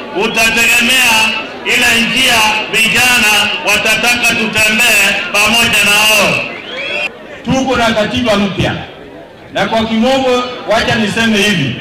utategemea ile njia vijana watataka tutembee pamoja na wao. Tuko na katiba mpya, na kwa kimombo, wacha niseme hivi,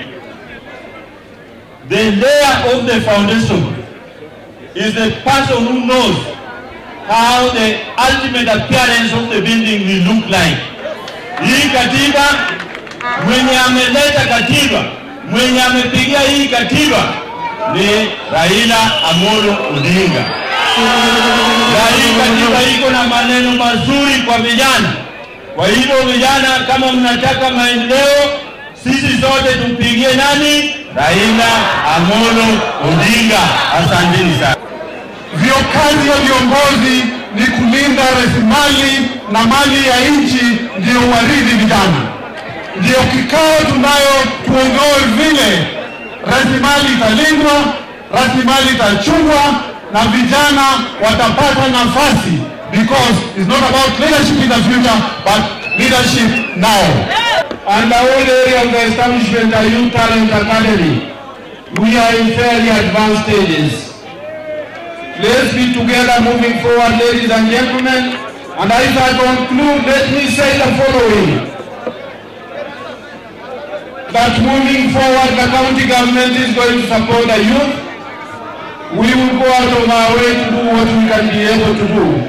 the layer of the foundation is the person who knows how the ultimate appearance of the building will look like. Hii katiba, mwenye ameleta katiba, mwenye amepigia hii katiba ni Raila Amolo Odinga. Na hii katiba iko na maneno mazuri kwa vijana. Kwa hivyo vijana, kama mnataka maendeleo, sisi sote tumpigie nani? Raila Amolo Odinga. Asanteni sana. Vyo kazi ya viongozi ni kulinda rasilimali na mali ya nchi, ndio waridhi vijana. Ndio kikao tunayo tuongoe vile rasilimali italindwa, rasilimali itachungwa na vijana watapata nafasi, because it's not about leadership in the future but leadership now. And the whole area of the establishment of Youth Talent Academy, we are in fairly advanced stages. Let's be together moving forward, ladies and gentlemen. And as I conclude, let me say the following. That moving forward, the county government is going to support the youth. We will go out of our way to do what we can be able to do.